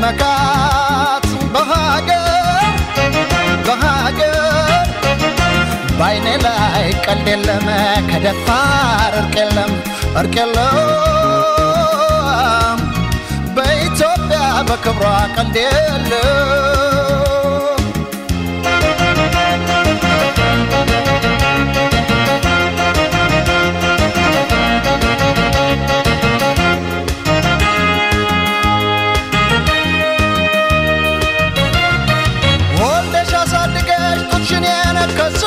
መመካት በሀገር በሀገር በአይኔ ላይ ቀልድ የለም ከደፋር እርቅ የለም እርቅ የለም በኢትዮጵያ በክብሯ ቀልድ የለም ወልደሽ አሳድገሽ ጡትሽን የነከሶ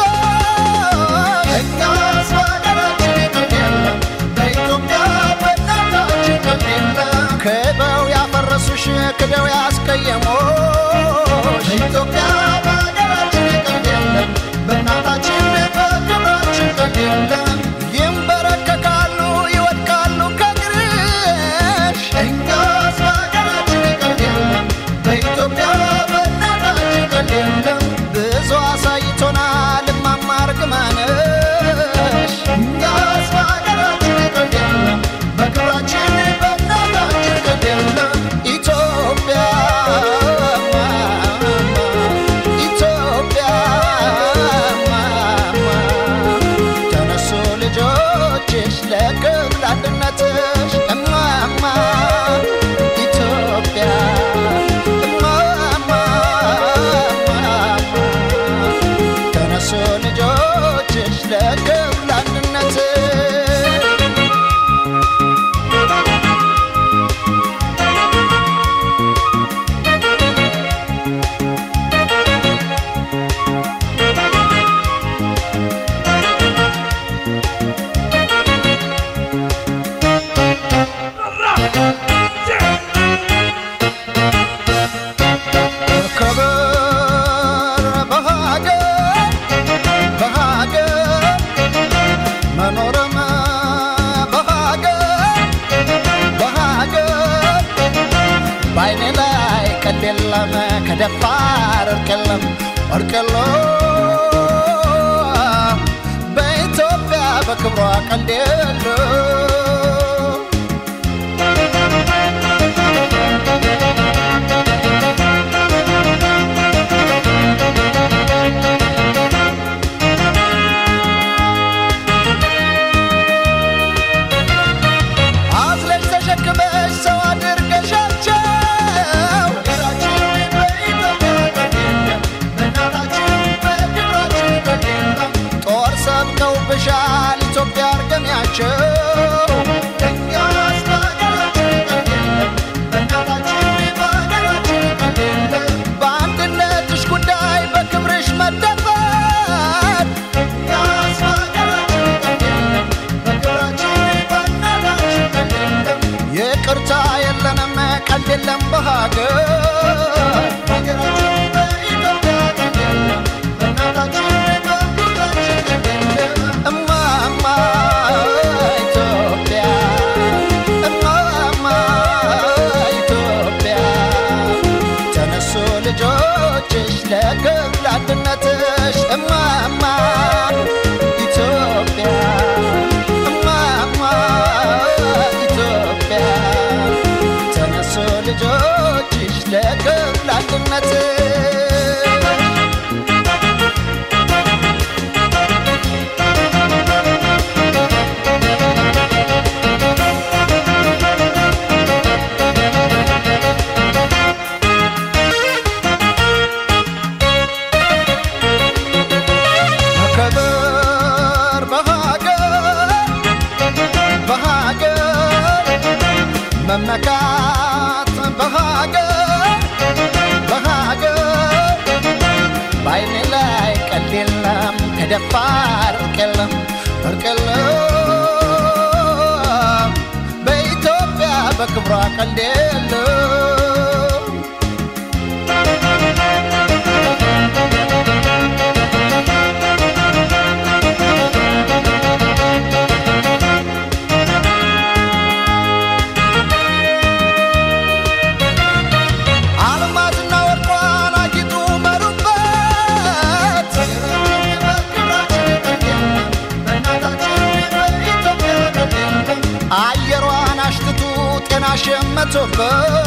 እኛስ በሀገራችን ቀልድ የለም በኢትዮጵያ በእናታችን ቀልድ የለም ክበው ያፈረሱሽ ክደው ያስቀየሞሽ በኢትዮጵያ በሀገራችን ቀልድ የለም በእናታችን በክብራችን ቀልድ የለም ይንበረከካሉ ይወድቃሉ ከግርሽ እኛስ በሀገራችን ቀልድ የለም በኢትዮጵያ በእናታችን ቀልድ የለም ብዙ አሳይቶናል እማማ እርግማንሽ እኛስ በሀገራችን ቀልድ የለም በክብራችን በእናታችን ቀልድ የለም ኢትዮጵያ ኢትዮጵያ ተነሱ ልጆችሽ ለክብር አንድነትሽ እማማ ኢትዮጵያ እማማ ተነሱ ልጆችሽ ለክብር አንድነትሽ መከበር በሀገር በሀገር መኖርም በሀገር በሀገር በአይኔ ላይ ቀልድ የለም ከደፋር እርቅ የለም እርቅ የለም በኢትዮጵያ በክብሯ ቀልድ የለም አዝለሽ ተሸክመሽ ሰው አድርገሻቸው ሀገራችን በኢትዮጵያ ቀልድ የለም በእናታችን በክብራችን ቀልድ የለም ጦር ሰብቀውብሻል ኢትዮጵያ አርገሚያቸው እኛስ በሀገራችን ቀልድ የለም በእናታችን በሀገራችን ቀልድ የለም በአንድነትሽ ጉዳይ በክብርሽ መደፈር እኛስ በሀገራችን ቀልድ የለም በክብራችን በእናታችን ቀልድ የለም ይቅርታ የለንም ቀልድ የለም በሀገር ሀገራችን በኢትዮጵያ ቀልድ የለም በእናታችን በክብራችን ቀልድ የለም እማማ ኢትዮጵያ እማማ ኢትዮጵያ ተነሱ ልጆችሽ ለክብር አንድነትሽ እማማ ኢትዮጵያ እማማ ኢትዮጵያ ተነሱ ልጆችሽ ለክብር አንድነትሽ መከበር በሀገር በሀገር መመካት በሀገር በሀገር በአይኔ ላይ ቀልድ የለም ከደፋር እርቅ የለም እርቅ የለም በኢትዮጵያ በክብሯ ቀልድ የለም አልማዝና ወርቋን አጊጡ መሩበት አየሯን አሽትቱ ጤና ሸመቶበት